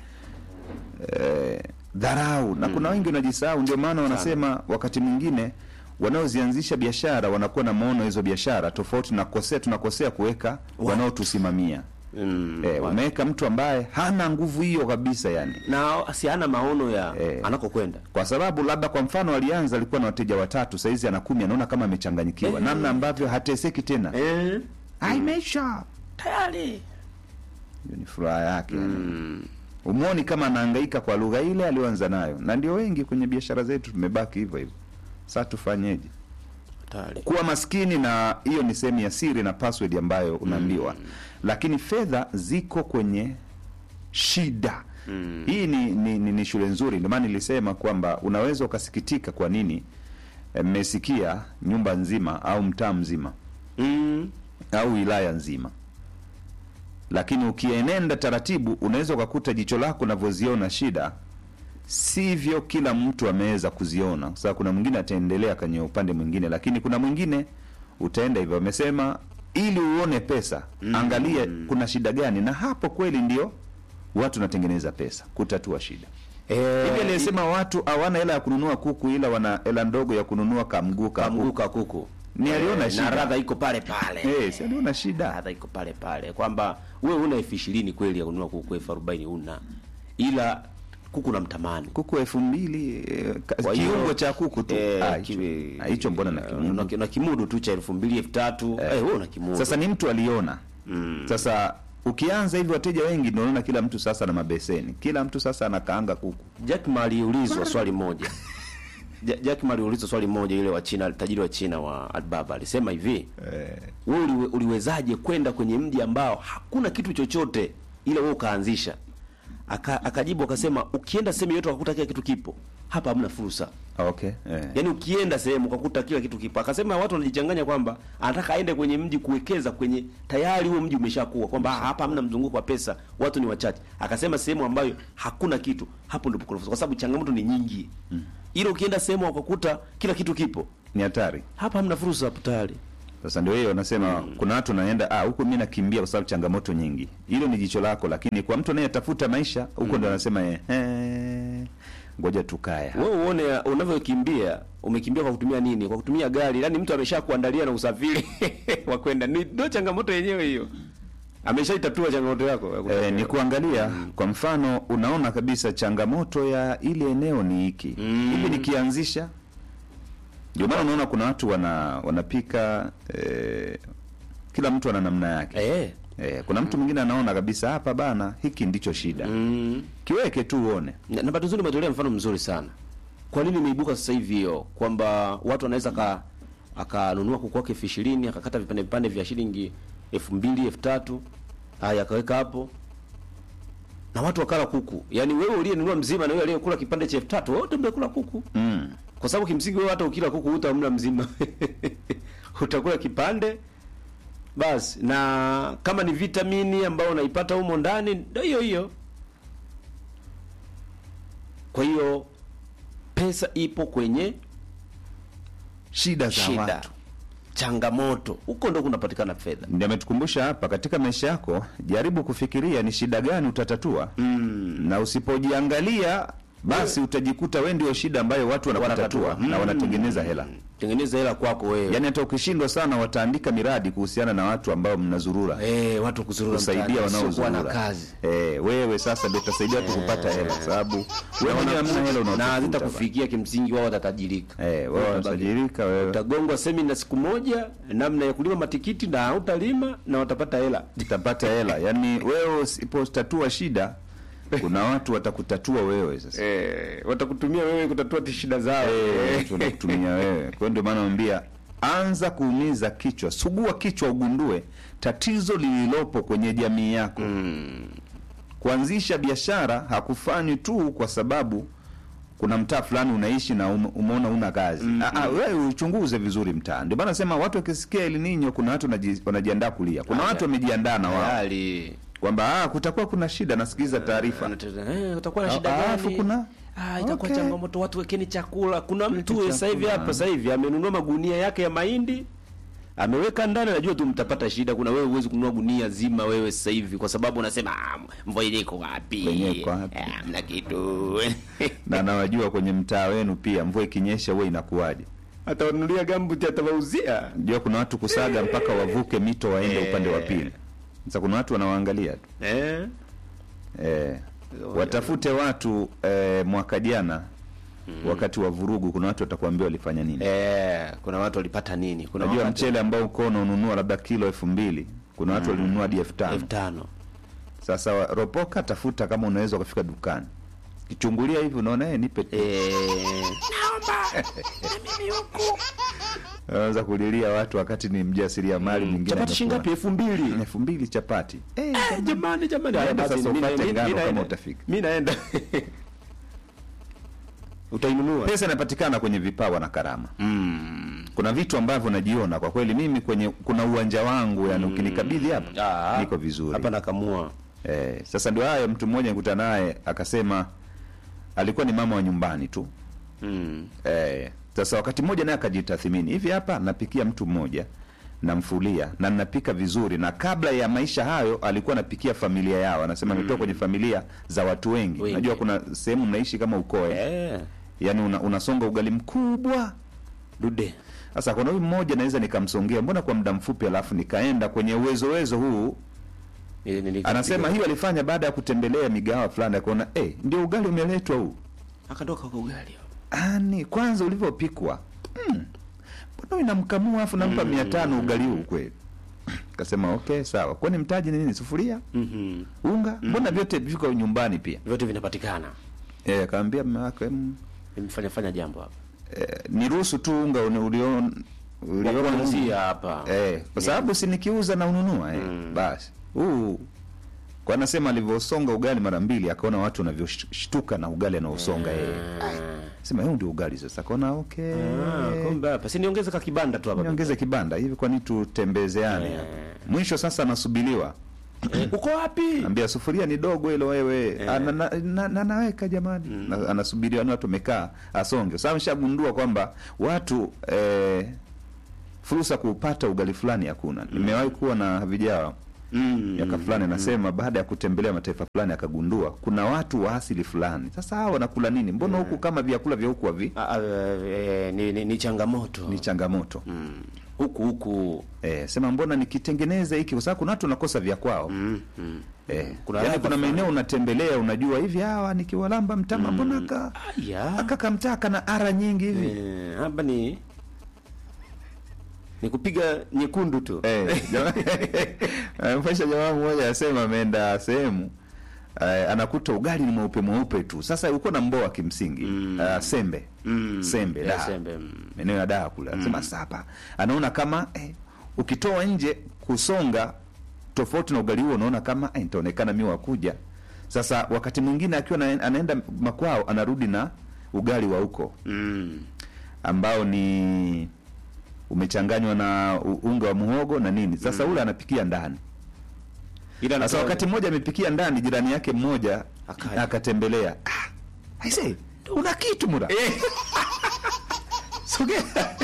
S4: eh, dharau na kuna wengi wanajisahau ndio maana wanasema wakati mwingine wanaozianzisha biashara wanakuwa na maono hizo biashara tofauti na kosea tunakosea kuweka wanaotusimamia
S5: mm.
S4: eh, wameweka mtu ambaye hana nguvu hiyo kabisa yani
S5: na si hana maono ya
S4: Eh.
S5: anakokwenda
S4: kwa sababu labda kwa mfano alianza alikuwa na wateja watatu saizi ana kumi anaona kama amechanganyikiwa
S5: Eh.
S4: namna ambavyo hateseki tena
S5: eh.
S4: Ah, imeisha
S5: tayari
S4: hiyo ni furaha yake yani. umwoni kama anahangaika kwa lugha ile aliyoanza nayo na ndio wengi kwenye biashara zetu tumebaki hivyo hivyo sasa tufanyeje
S5: tayari
S4: kuwa maskini na hiyo ni sehemu ya siri na password ambayo unaambiwa lakini fedha ziko kwenye shida mm. hii ni, ni, ni, ni shule nzuri ndio maana nilisema kwamba unaweza ukasikitika kwa nini eh, mmesikia nyumba nzima au mtaa mzima
S5: mm.
S4: au wilaya nzima lakini ukienenda taratibu unaweza ukakuta jicho lako unavyoziona shida sivyo kila mtu ameweza kuziona kwa sababu kuna mwingine ataendelea kwenye upande mwingine lakini kuna mwingine utaenda hivyo amesema ili uone pesa mm. angalia kuna shida gani na hapo kweli ndio watu wanatengeneza pesa kutatua shida
S5: eh,
S4: hivi aliyesema watu hawana hela ya kununua kuku ila wana hela ndogo ya kununua kamguu ka kuku.
S5: kamguka kuku
S4: Ni aliona
S5: na
S4: shida.
S5: radha iko pale pale
S4: Eh, si aliona shida
S5: radha iko pale pale kwamba wewe una elfu ishirini kweli ya kununua kuku elfu arobaini una ila kuku na mtamani
S4: kuku elfu mbili eh, ka-
S5: Kwa hiyo,
S4: kiungo cha kuku tu
S5: eh,
S4: Ah, hicho-
S5: kiwe-
S4: ah, hicho mbona na
S5: eh,
S4: kimudu
S5: una- una kimudu tu cha elfu mbili elfu tatu eh, wewe una kimudu
S4: sasa ni mtu aliona mm. sasa ukianza hivi wateja wengi ndio unaona kila mtu sasa na mabeseni kila mtu sasa anakaanga kuku
S5: Jack Ma aliulizwa swali moja Ja- Jack Ma aliulizwa swali moja yule wa China tajiri wa China wa Alibaba alisema hivi wewe uliwe, uliwezaje kwenda kwenye mji ambao hakuna kitu chochote ila wewe ukaanzisha Aka, akajibu akasema ukienda sehemu yote ukakuta kila kitu kipo hapa hamna fursa
S4: Ah, okay eh.
S5: yaani ukienda sehemu ukakuta kila kitu kipo akasema watu wanajichanganya kwamba anataka aende kwenye mji kuwekeza kwenye tayari huo mji umeshakuwa kwamba "Ah, hapa hamna mzunguko wa pesa watu ni wachache akasema sehemu ambayo hakuna kitu hapo ndipo kuna fursa kwa sababu changamoto ni nyingi mm. ila ukienda sehemu ukakuta kila kitu kipo
S4: ni hatari
S5: hapa hamna fursa hapo tayari
S4: Sasa ndio hiyo nasema kuna watu naenda ah, huku mimi nakimbia kwa sababu changamoto nyingi. Hilo ni jicho lako, lakini kwa mtu anayetafuta maisha huko ndo anasema eh, eh, ngoja tukae. hapa.
S5: wewe uone unavyokimbia umekimbia kwa kutumia nini kwa kutumia gari yaani mtu amesha kuandalia na usafiri wa kwenda Ni- ndio changamoto yenyewe hiyo ameshaitatua changamoto yako ya kutembea.
S4: Eh, ni kuangalia kwa mfano, unaona kabisa changamoto ya ile eneo ni hiki hivi, nikianzisha. Ndio maana unaona kuna watu wana wanapika eh, kila mtu ana namna yake
S5: eh
S4: eh, kuna mtu mwingine anaona kabisa hapa bana, hiki ndicho shida
S5: mm.
S4: kiweke tu uone.
S5: na na bahati nzuri umetolea mfano mzuri sana kwa nini imeibuka sasa hivi hiyo kwamba watu wanaweza ka akanunua kuku wake elfu ishirini akakata vipande vipande vya shilingi elfu mbili elfu tatu haya akaweka hapo na watu wakala kuku yaani wewe uliyenunua mzima na wewe aliyekula kipande cha elfu tatu wote mmekula kuku
S4: Mm.
S5: kwa sababu kimsingi wewe hata ukila kuku hutamla mzima utakula kipande basi na kama ni vitamini ambayo unaipata humo ndani ndio hiyo hiyo kwa hiyo pesa ipo kwenye
S4: Shida za
S5: shida
S4: watu
S5: changamoto huko ndo kunapatikana fedha
S4: ndio ametukumbusha hapa katika maisha yako, jaribu kufikiria ni shida gani utatatua mm. na usipojiangalia basi utajikuta wewe ndio shida ambayo watu wanakutatua
S5: Wanatatua.
S4: na
S5: Mm.
S4: wanatengeneza hela.
S5: tengeneza hela kwako wewe
S4: Yaani hata ukishindwa sana, wataandika miradi kuhusiana na watu ambao mnazurura
S5: eh watu kuzurura
S4: kusaidia
S5: mtaani, wasiokuwa na
S4: wanaozurura.
S5: kazi
S4: Eh, wewe sasa ndio utasaidia watu kupata hela, sababu wewe mwenyewe hamna hela
S5: na
S4: unaotafuta.
S5: hazitakufikia kimsingi wao watatajirika
S4: Eh, wewe unatajirika wewe.
S5: utagongwa semina siku moja namna ya kulima matikiti na hautalima na watapata hela
S4: utapata hela. Yaani wewe usipotatua shida, kuna watu watakutatua wewe sasa.
S5: eh, watakutumia wewe kutatua ti shida zao
S4: Eh, tunakutumia wewe. Kwa hiyo ndio maana naambia anza kuumiza kichwa, sugua kichwa, ugundue tatizo lililopo kwenye jamii yako. Kuanzisha biashara hakufanywi tu kwa sababu kuna mtaa fulani unaishi na ume- umeona una kazi. Ah, ah, wewe uchunguze vizuri mtaa. Ndio maana nasema watu wakisikia El Nino, kuna watu wanaji- wanajiandaa kulia, kuna watu wamejiandaa na wao
S5: tayari
S4: kwamba ah, kutakuwa kuna shida. Nasikiliza taarifa
S5: eh, utakuwa na
S4: Ah,
S5: shida
S4: alafu
S5: gani
S4: kuna-
S5: ah, itakuwa
S4: Okay.
S5: changamoto watu wekeni chakula kuna mtu
S4: chakula.
S5: sasa hivi hapa sasa hivi amenunua magunia yake ya mahindi ameweka ndani najua tu mtapata shida kuna wewe huwezi kununua gunia zima wewe sasa hivi kwa sababu unasema ah, mvua yenyewe iko wapi
S4: Yenyewe iko wapi?
S5: Ah, mna kitu
S4: na nawajua kwenye mtaa wenu pia, mvua ikinyesha huwa inakuwaje?
S5: atawanunulia gambuti atawauzia
S4: Jua kuna watu kusaga mpaka wavuke mito waende upande wa pili. Sasa kuna watu wanawaangalia tu
S5: eh
S4: eh, watafute watu eh, mwaka jana wakati wa vurugu, kuna watu watakuambia walifanya nini.
S5: eh kuna watu walipata nini kuna
S4: Unajua
S5: wakati-
S4: mchele ambao uko unanunua labda kilo elfu mbili kuna watu walinunua hadi elfu tano
S5: elfu tano
S4: Sasa wa- ropoka, tafuta kama unaweza ukafika dukani, kichungulia hivi, unaona eh, nipe tu.
S5: eh
S4: Unaweza kulilia watu wakati ni mjasiriamali mwingine
S5: chapati shilingi ngapi elfu mbili
S4: amekuwa- elfu mbili chapati eh,
S5: Eh, jamani jamani haya
S4: Naenda
S5: basi,
S4: sasa
S5: mi na-
S4: upate
S5: mi-
S4: ngano
S5: mi
S4: kama
S5: naenda.
S4: utafika.
S5: mi naenda utainunua
S4: pesa inapatikana kwenye vipawa na karama kuna vitu ambavyo najiona kwa kweli mimi kwenye kuna uwanja wangu yani ukinikabidhi hapa
S5: Ah,
S4: niko vizuri
S5: hapa nakamua
S4: eh, sasa ndio hayo mtu mmoja nikuta naye akasema alikuwa ni mama wa nyumbani tu
S5: mm.
S4: eh, sasa wakati mmoja naye akajitathimini hivi hapa napikia mtu mmoja namfulia na ninapika vizuri na kabla ya maisha hayo alikuwa anapikia familia yao anasema ametoka kwenye familia za watu wengi
S5: Wengi.
S4: najua kuna sehemu mnaishi kama ukoe
S5: eh
S4: yaani una, unasonga ugali mkubwa
S5: dude
S4: sasa kuna huyu mmoja naweza nikamsongea mbona kwa muda mfupi alafu nikaenda kwenye uwezo wezo huu
S5: Ile nili-
S4: anasema hiyo alifanya baada ya kutembelea migawa fulani akaona eh, ndio ugali umeletwa huu
S5: akatoka kwa ugali
S4: ani kwanza ulivyopikwa mm, mbona inamkamua afu nampa mia tano ugali huu kweli kasema okay sawa kwani mtaji ni nini sufuria
S5: Mhm.
S4: unga mbona vyote viko nyumbani pia
S5: vyote vinapatikana
S4: eh, akaambia mme wake mm,
S5: nimefanya fanya jambo hapa
S4: eh, niruhusu tu unga uni- ulion uliona
S5: kuanzia hapa
S4: Eh, kwa sababu si nikiuza na ununua eh. Basi huu kwa anasema alivyosonga ugali mara mbili akaona watu wanavyoshtuka na ugali anaosonga yeye. Sema huu ndio ugali sasa. Akaona okay.
S5: Ah, kumbe hapa si niongeze ka kibanda tu hapa
S4: Niongeze kibanda hivi kwani tutembezeane hapa. Mwisho sasa anasubiriwa.
S5: Eh, uko wapi
S4: Ambia sufuria ni dogo hilo wewe. Ana, na, na, na, naweka jamani. Na, anasubiriwa ni watu wamekaa asonge. Sasa ameshagundua kwamba watu eh, fursa kupata ugali fulani hakuna. Nimewahi kuwa na vijana
S5: Mm.
S4: miaka fulani anasema baada ya kutembelea mataifa fulani akagundua kuna watu wa asili fulani. Sasa hawa wanakula nini? Mbona huku kama vyakula vya huku havi
S5: Ah, ah, eh, ni, ni, ni changamoto
S4: ni changamoto
S5: Mm. huku huku
S4: eh, sema mbona nikitengeneza hiki, kwa sababu kuna watu wanakosa vya kwao
S5: mm, mm.
S4: eh,
S5: Kuna
S4: kuna, yani
S5: ladha
S4: kuna maeneo
S5: fulani.
S4: unatembelea unajua hivi hawa nikiwalamba mtama mbona aka
S5: Aya.
S4: akaka mtaa kana ara nyingi hivi
S5: Eh, hapa ni ni kupiga nyekundu tu
S4: Eh, jamaa- mfasha jamaa mmoja asema ameenda sehemu eh, anakuta ugali ni mweupe mweupe tu. Sasa uko na mboa kimsingi
S5: Mm.
S4: Ah, sembe
S5: Mm.
S4: sembe
S5: Eh,
S4: da
S5: sembe, mm.
S4: maeneo ya daa kule anasema sasa hapa anaona kama eh, ukitoa nje kusonga tofauti na ugali huo unaona kama eh, nitaonekana mi wakuja sasa wakati mwingine akiwa na, anaenda makwao anarudi na ugali wa huko
S5: Mm.
S4: ambao ni umechanganywa na u- unga wa muhogo na nini sasa ule anapikia ndani
S5: Ila
S4: sasa
S5: anatoa-
S4: wakati mmoja amepikia ndani jirani yake mmoja
S5: Akaja.
S4: akatembelea ah, aise una kitu mura sogea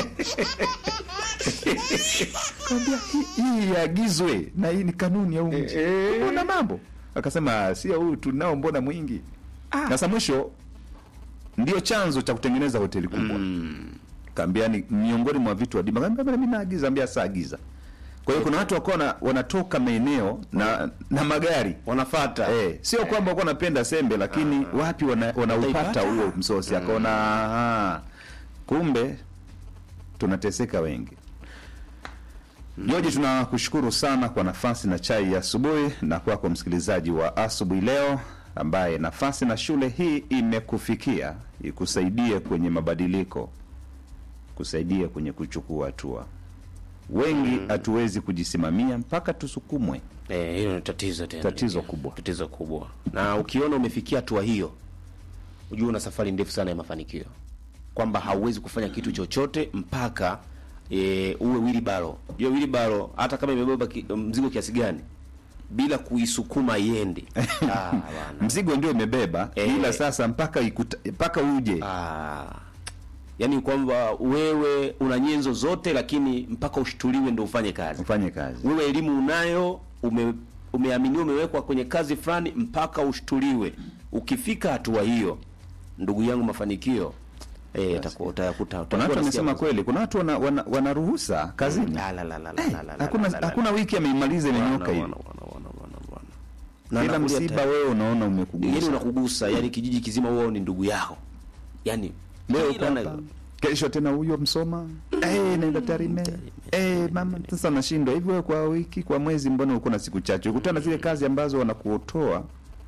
S4: kaambia hii hii iagizwe na hii ni kanuni ya huu mji una mambo akasema sio huyu tunao mbona mwingi sasa mwisho ndio chanzo cha kutengeneza hoteli kubwa
S5: Mm.
S4: kaambia ni miongoni mwa vitu adimu kaambia bwana mimi naagiza ambia saa agiza kwa hiyo kuna watu wako wanatoka maeneo na na magari
S5: wanafata
S4: Eh, sio kwamba walikuwa wanapenda sembe lakini wapi wana- wanaupata
S5: Wataipata.
S4: huo msosi akaona aha, kumbe tunateseka wengi George, tunakushukuru sana kwa nafasi na chai ya asubuhi na kwako msikilizaji wa asubuhi leo ambaye nafasi na shule hii imekufikia ikusaidie kwenye mabadiliko, kusaidia kwenye kuchukua hatua. Wengi hatuwezi kujisimamia mpaka tusukumwe.
S5: Eh, hilo ni tatizo tena.
S4: Tatizo kubwa.
S5: Tatizo kubwa. Na ukiona umefikia hatua hiyo, ujue una safari ndefu sana ya mafanikio. Kwamba hauwezi kufanya kitu chochote mpaka e, uwe wilibaro. Hiyo wilibaro hata kama imebeba ki, mzigo kiasi gani bila kuisukuma iende. ah, bwana.
S4: Mzigo ndio imebeba,
S5: Eh.
S4: ila sasa mpaka ikuta, mpaka uje
S5: Ah. Yaani kwamba wewe una nyenzo zote lakini mpaka ushtuliwe ndio ufanye kazi.
S4: ufanye kazi.
S5: wewe elimu unayo ume, umeaminiwa umewekwa kwenye kazi fulani mpaka ushtuliwe ukifika hatua hiyo ndugu yangu mafanikio eh utakuwa utayakuta
S4: Kuna watu wamesema kweli, kuna watu wana, wana, wana ruhusa kazini
S5: la la la la la
S4: Eh,
S5: la la
S4: hakuna,
S5: la la
S4: hakuna wiki ameimaliza imenyoka hivi, ila
S5: ila
S4: msiba wewe unaona
S5: yani
S4: umekugusa
S5: unakugusa yani kijiji kizima wewe ni ndugu yao yani
S4: leo
S5: kila na-
S4: hapa kesho tena huyo Msoma eh, naenda Tarime eh, mama sasa nashindwa hivi. Wewe kwa wiki kwa mwezi, mbona uko na siku chache? Ukutana na zile kazi ambazo wanakuotoa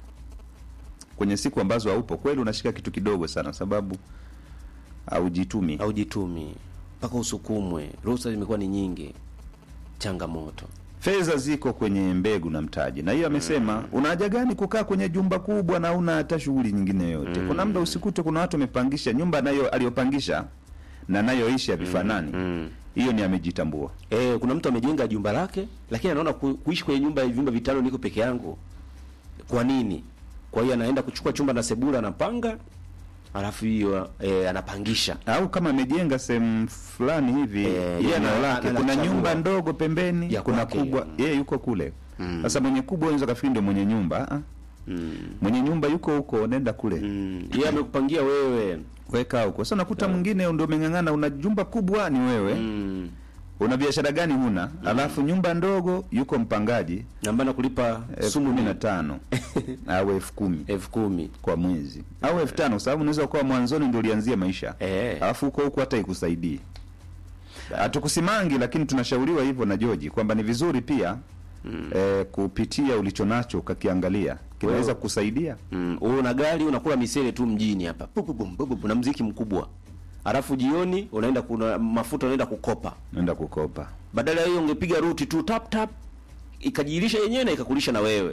S4: kwenye siku ambazo haupo, kweli unashika kitu kidogo sana, sababu haujitumi.
S5: haujitumi mpaka usukumwe ruhusa zimekuwa ni nyingi changamoto
S4: Fedha ziko kwenye mbegu na mtaji, na hiyo amesema una haja gani kukaa kwenye jumba kubwa na una hata shughuli nyingine yoyote? Kuna muda usikute kuna watu wamepangisha nyumba nayo aliyopangisha na nayoishi havifanani. Hiyo ni amejitambua.
S5: Eh, kuna mtu amejenga jumba lake lakini anaona ku, kuishi kwenye nyumba ya vyumba vitano niko peke yangu. Kwa nini? Kwa hiyo anaenda kuchukua chumba na sebula anapanga alafu hiyo eh, anapangisha.
S4: au kama amejenga sehemu fulani hivi
S5: Eh,
S4: yeye
S5: ana-
S4: eneo lake,
S5: ana-
S4: kuna
S5: anachagua.
S4: nyumba ndogo pembeni,
S5: Ya
S4: kuna
S5: kwake.
S4: kubwa, yeye yuko kule. Sasa mwenye kubwa unaweza kafikiri ndio mwenye nyumba. Ah, mwenye nyumba yuko huko, nenda kule
S5: Mm. Yeye amekupangia wewe.
S4: weka huko. Sasa unakuta mwingine ndio umeng'ang'ana, una jumba kubwa ni wewe,
S5: Mm.
S4: una biashara gani huna, alafu nyumba ndogo yuko mpangaji
S5: Namba kulipa
S4: elfu
S5: sumu
S4: kumi
S5: ni
S4: na tano au elfu kumi
S5: elfu kumi.
S4: kwa mwezi au elfu tano kwa sababu unaweza kuwa mwanzoni ndio ulianzia maisha
S5: Eh.
S4: alafu huko huko hata ikusaidii. Hatukusimangi, lakini tunashauriwa hivyo na Joji kwamba ni vizuri pia eh, kupitia ulicho nacho ukakiangalia kinaweza
S5: Wewe-
S4: kusaidia.
S5: Mm. Wewe una gari unakula misele tu mjini hapa. Pupu bum pupu bum, na mziki mkubwa. Alafu jioni unaenda kuna mafuta unaenda kukopa.
S4: Naenda kukopa
S5: Badala ya hiyo ungepiga ruti tu tap tap ikajilisha yenyewe na ikakulisha na wewe.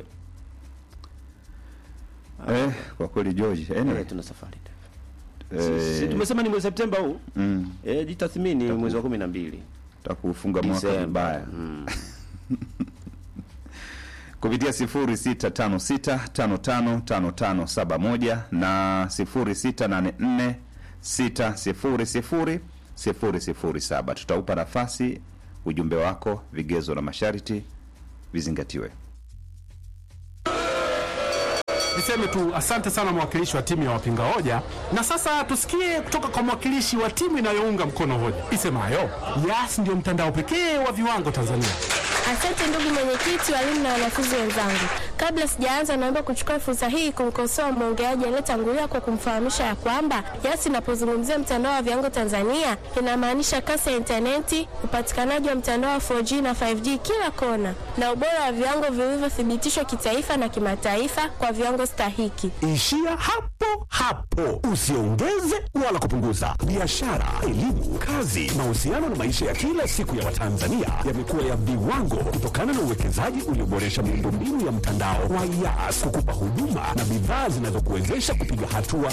S4: eh, kwa kweli George anyway,
S5: Eh, tuna safari.
S4: eh,
S5: Si tumesema ni mwezi Septemba huu?
S4: mm,
S5: Eh, jitathmini mwezi wa 12.
S4: takufunga mwaka
S5: Disemba.
S4: vibaya
S5: Mm.
S4: kupitia 0656555571 na 0684600007 tutaupa nafasi ujumbe wako, vigezo na masharti vizingatiwe.
S8: Niseme tu asante sana mwakilishi wa timu ya wapinga hoja, na sasa tusikie kutoka kwa mwakilishi wa timu inayounga mkono hoja isemayo Yas ndio mtandao pekee wa viwango Tanzania.
S9: Asante ndugu mwenyekiti, walimu na wanafunzi wenzangu. Kabla sijaanza, naomba kuchukua fursa hii kumkosoa mwongeaji aliyetangulia kwa kumfahamisha ya kwamba Yas inapozungumzia mtandao wa viwango Tanzania inamaanisha kasi ya intaneti, upatikanaji wa mtandao wa 4G na 5G kila kona, na ubora wa viwango vilivyothibitishwa kitaifa na kimataifa kwa viwango stahiki.
S10: Ishia hapo hapo, usiongeze wala kupunguza. Biashara, elimu, kazi, mahusiano na maisha ya kila siku ya Watanzania yamekuwa ya viwango kutokana na uwekezaji ulioboresha miundombinu ya mtandao wa Yas kukupa huduma na bidhaa zinazokuwezesha kupiga hatua